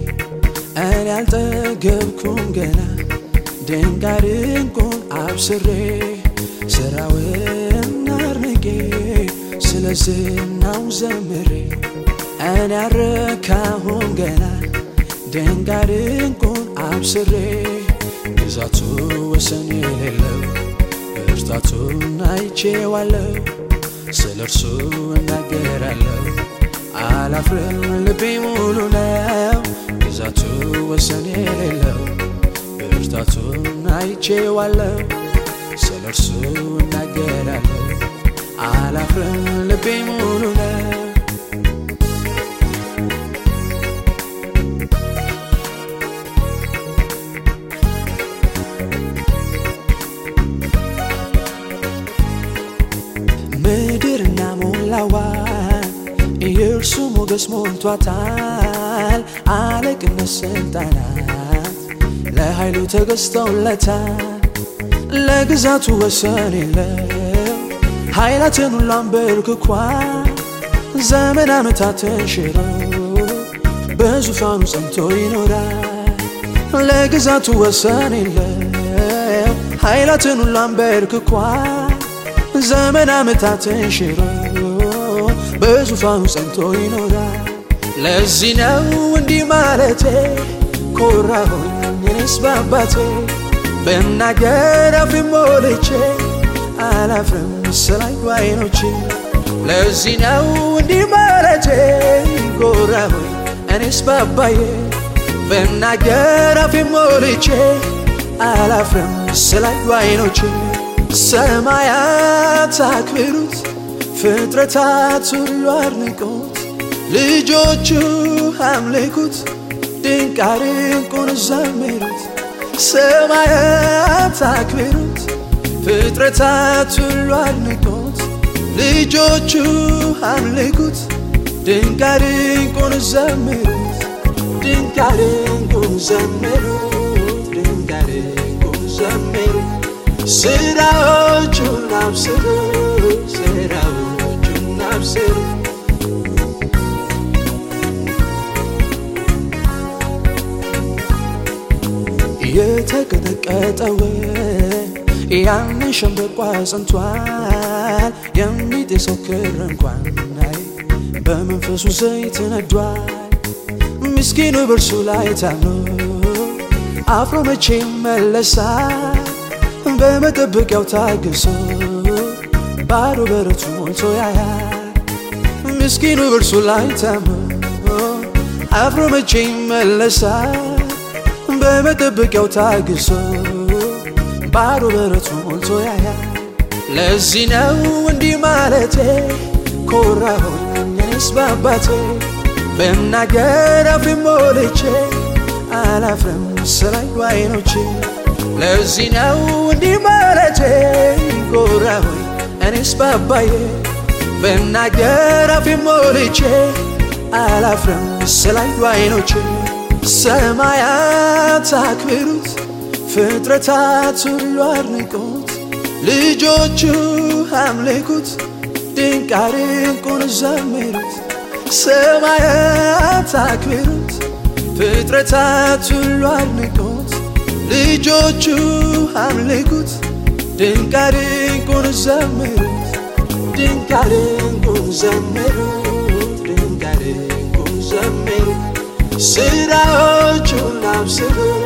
እኔ አልጠገብኩም ገና ድንቅ ድንቁን አብስሬ ስራውን አርንቄ ስለ ዝናው ዘምሬ እኔ አረካሁም ገና ድንቅ ድንቁን አብስሬ ግዛቱ ወሰን የሌለው ብርታቱን አይቼዋለሁ ስለ እርሱ እናገራለሁ አላፍርም ልቤ ሙሉ ነው ግዛቱ ወሰን የሌለው ብርታቱን አይቼዋለሁ ስለ እርሱ እናገራለሁ አላፍርም ልቤ ሙሉ ነው ምድርና ሞላዋን የእርሱ ሞገስ ሞልቷታል። አለቅነት ስልጣናት ለኃይሉ ተገዝተውለታል። ለግዛቱ ወሰን የለው ኃይላትን ሁሉ አንበርክኳል። ዘመን ዓመታትን ሽሮ በዙፋኑ ጸንቶ ይኖራል። ለግዛቱ ወሰን የለው ኃይላትን ሁሉ አንበርክኳል። ዘመን ዓመታትን ሽሮ በዙፋኑ ጸንቶ ይኖራል። ለዚህ ነው እንዲህ ማለቴ ኮራሁኝ እኔስ በአባቴ በናገር አፌን ሞልቼ አላፍርም ስላዩ ዓይኖቼ ለዚህ ነው እንዲህ ማለቴ ኮራሁኝ እኔስ በአባዬ በናገር አፌን ሞልቼ አላፍርም ስላዩ ዓይኖቼ ሰማያት አክብሩት፣ ፍጥረታት ሁሉ አድንቁት፣ ልጆቹ አምልኩት፣ ድንቅ ድንቁን ዘምሩት። ሰማያት አክብሩት፣ ፍጥረታት ሁሉ አድንቁት፣ ልጆቹ አምልኩት፣ ድንቅ ድንቁን ዘምሩት፣ ድንቅ ድንቁን ዘምሩት፣ ድንቅ ድንቁን ዘምሩት። ስራዎቹን አብስሩ ስራዎቹን አብስሩ የተቀጠቀጠው ያንን ሸምበቆ አጽንቷል። የሚጤሰው ክር እንኳን አይ በመንፈሱ ዘይት ነዷል። ምስኪኑ በእርሱ ላይ ታምኖ አፍሮ መቼ ይመለሳል? በመጠበቂያው ታግሶ ባዶ በረቱ ሞልቶ ያያል። ምስኪኑ በእርሱ ላይ ታምኖ አፍሮ መቼ ይመለሳል? በመጠበቂያው ታግሶ ባዶ በረቱ ሞልቶ ያያል። ለዚህ ነው እንዲህ ማለቴ ኮራሁኝ እኔስ በአባቴ በናገር አፌን ሞልቼ አላፍርም ስላዩ ዓይኖቼ ለዚህ ነው እንዲህ ማለቴ ኮራሁኝ እኔስ በአባዬ በናገር አፌን ሞልቼ አላፍርም ስላዩ ዓይኖቼ ሰማያት አክብሩት፣ ፍጥረታት ሁሉ አድንቁት፣ ልጆቹ አምልኩት፣ ድንቅ ድንቁን ዘምሩት። ሰማያት አክብሩት፣ ፍጥረታት ሁሉ አድንቁት፣ ልጆቹ አምልኩት፣ ድንቅ ድንቁን ዘምሩት፣ ድንቅ ድንቁን ዘምሩት፣ ድንቅ ድንቁን ዘምሩት። ስራዎቹን አብስሩ